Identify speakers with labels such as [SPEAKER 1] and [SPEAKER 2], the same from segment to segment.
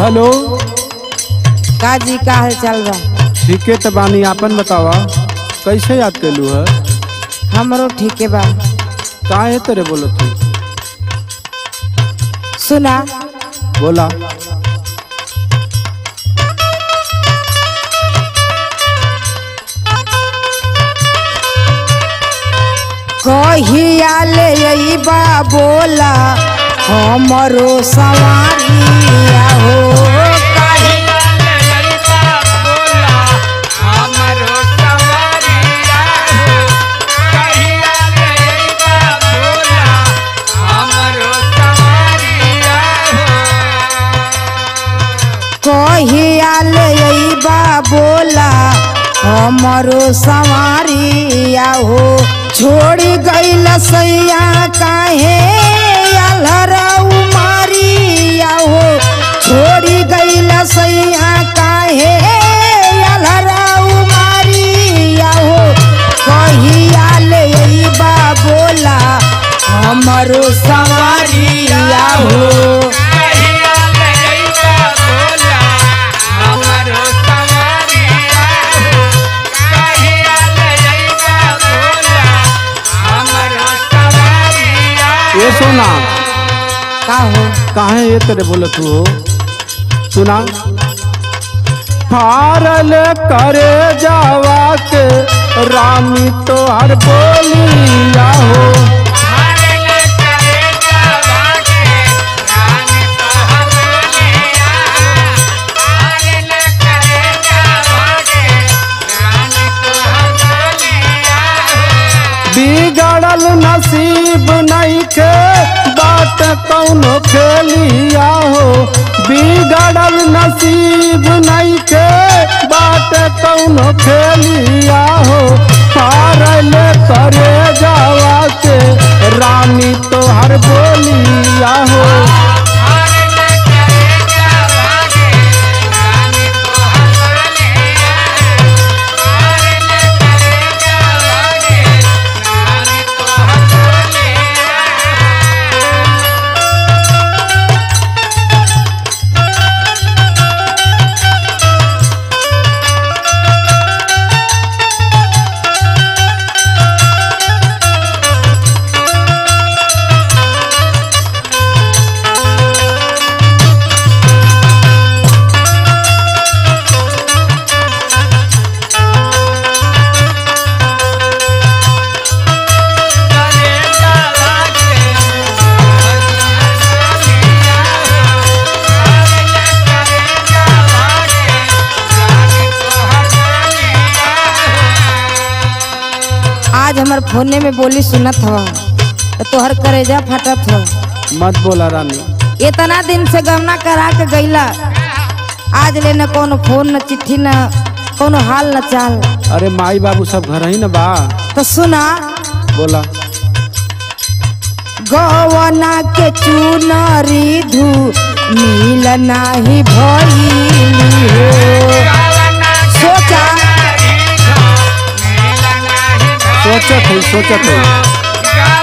[SPEAKER 1] Hello
[SPEAKER 2] का जी का हाल चाल बा
[SPEAKER 1] ठीके त बानी आपन बतावा कैसे याद कैलू है
[SPEAKER 2] हमरो ठीके बा
[SPEAKER 1] काहे तेरे बोलो तू
[SPEAKER 2] सुना
[SPEAKER 1] बोला
[SPEAKER 2] कहिया ले अइबा बोला हमरो सवारिया हो कहिया ले अइबा बोला हमरो सवारिया हो छोड़ी गइल सैया काहे अलहरा उमारिया हो छोड़ी गइल सैया काहे अलहरा उमारिया हो कहिया ले अइबा बोला हमरो सवारिया हो
[SPEAKER 1] ये सोना
[SPEAKER 2] का हो
[SPEAKER 1] काहे ये तेरे बोलो तू हो सुना हारल करे जावा के रामी तो हर बोलिया हो बिगड़ल नसीब नहीं के बात कौनो खेलिया हो बिगड़ल नसीब नहीं के बात कौनो खेलिया हो हारल करे जावा के रानी तो हर बोलिया हो
[SPEAKER 2] आज हमार फोने में बोली सुनत हवा तो तोहर करेजा फटत हो
[SPEAKER 1] मत बोला रानी
[SPEAKER 2] इतना दिन से गमना करा के गईला आज ले न कोनो फोन न चिट्ठी न कोनो हाल न चाल
[SPEAKER 1] अरे माई बाबू सब घर ही न बा
[SPEAKER 2] तो सुना
[SPEAKER 1] बोला
[SPEAKER 2] गवना के चुनरी धू मिल नाही भइली हो सोचा
[SPEAKER 1] सोचत है सोचत है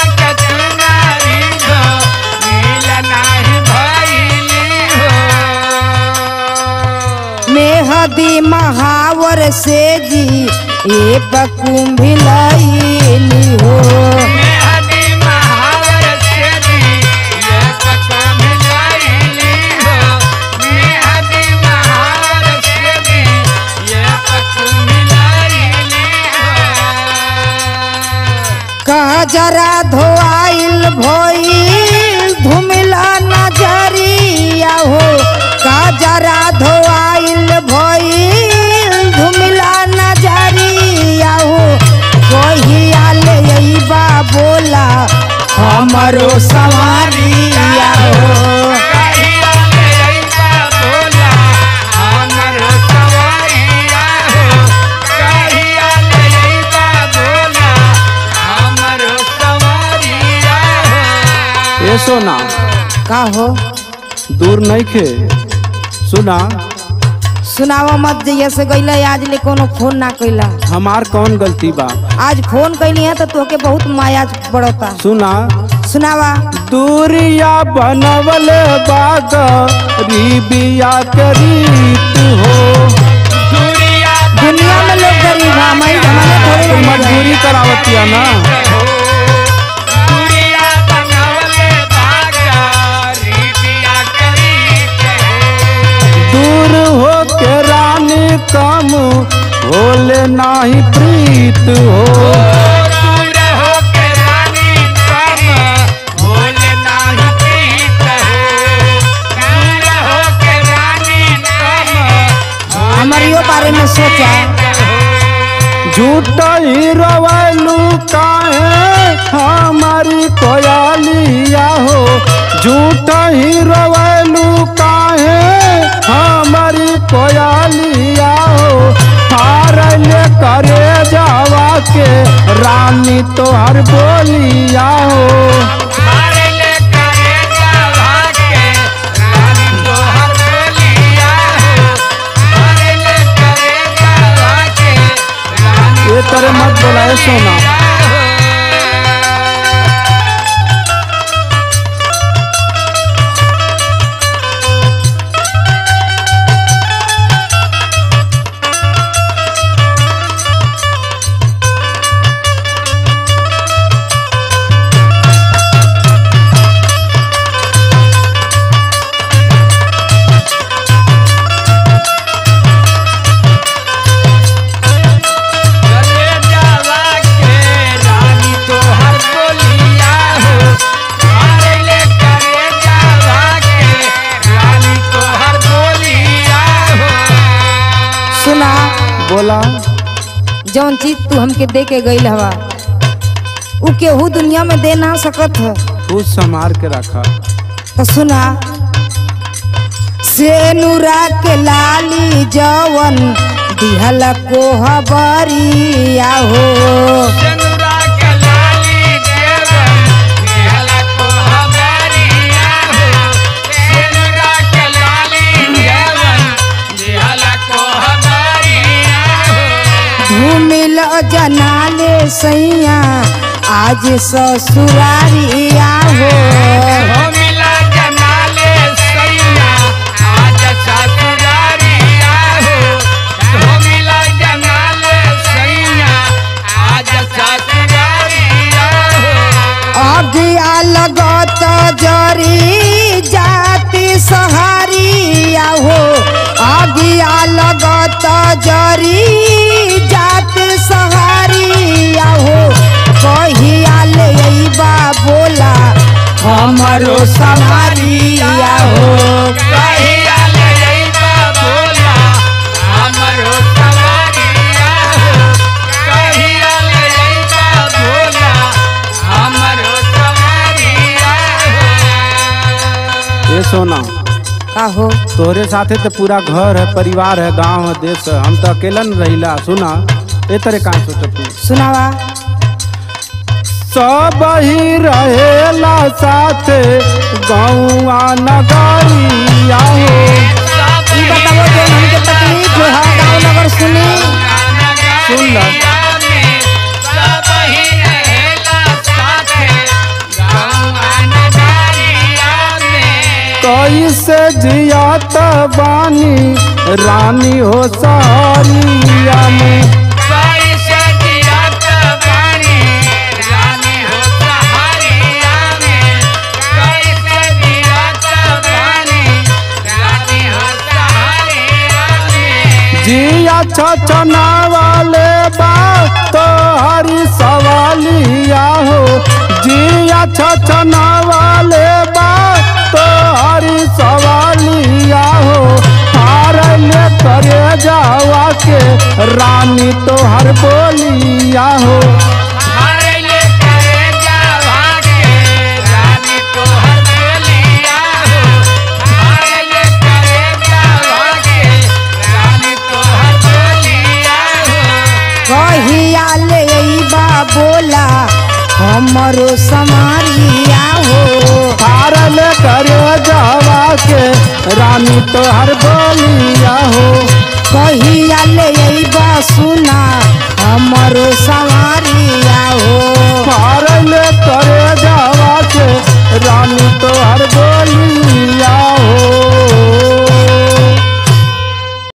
[SPEAKER 2] मेहदी महावर से जी ये बकुंभिलैली हो कहा जरा धोआइल भइल धुमिला नजरिया हो का जरा धोआइल भइल धुमिला नजरिया हो कहिया ले अइबा बोला हमरो सवारिया हो
[SPEAKER 1] ये सोना
[SPEAKER 2] का हो
[SPEAKER 1] दूर नहीं खे सुना
[SPEAKER 2] सुनावा मत जइया से गईला आज ले कोनो फोन ना कइला
[SPEAKER 1] हमार कौन गलती बा
[SPEAKER 2] आज फोन कइली है तो तोके बहुत माया पड़ता
[SPEAKER 1] सुना
[SPEAKER 2] सुनावा
[SPEAKER 1] दूरिया बनवल बाग रिबिया के रीत हो
[SPEAKER 2] दुनिया में लोग गरीब है हमारी जमाने थोड़ी
[SPEAKER 1] तो
[SPEAKER 2] रह गए।
[SPEAKER 1] मजबूरी करावतिया ना दूर हो के रानी कम होले नाही प्रीत हो
[SPEAKER 2] हमारियो बारे में सोचा
[SPEAKER 1] झूठा ही रवैलू काहे हमारी कोयालिया हो झूठा ही रवैलू काहे हमारी कोयालिया हो हारले करे जावा के रानी तोहर बोलिया हो ये तरह मत बोलाए सोना
[SPEAKER 2] सुना
[SPEAKER 1] बोला
[SPEAKER 2] जौन चीज तू हमके दे के गईल हवा उ केहू दुनिया में दे ना सकत है
[SPEAKER 1] तू संभार के रखा
[SPEAKER 2] तो सुना से नूरा के लाली जवन दिहल को हबरिया हो घूमिल जनाले सैया आज ससुरारिया हो अगिया लगत जरी जाति सहारिया हो अगिया लगत जरी जाति सहारिया हो कहिया ले अइबा बोला हमरो सवारिया हो
[SPEAKER 1] ये सोना
[SPEAKER 2] का हो
[SPEAKER 1] तोहरे साथे तो पूरा घर है परिवार है गांव है देश है हम तो अकेला न रहिला सुना ए तरह का सोचत तू
[SPEAKER 2] सुनावा
[SPEAKER 1] सब ही रहेला साथे गौआ नगरिया हो
[SPEAKER 2] ई बताओ जो हमके तकलीफ है गाँव नगर सुनी
[SPEAKER 1] सुन ला कैसे जियात बानी रानी हो सारिया में जिया छछना वाले बा तो हरी सवालिया हो जिया छछना वाले बा तो हरी सवालिया हो हार ले करे जावा के रानी तो हर बोलिया हो
[SPEAKER 2] कहिया ले अइबा बोला हमरो समारिया हो
[SPEAKER 1] हार ले करे जावा के रानी तो हर बोलिया हो
[SPEAKER 2] कहिया ले अइबा सुन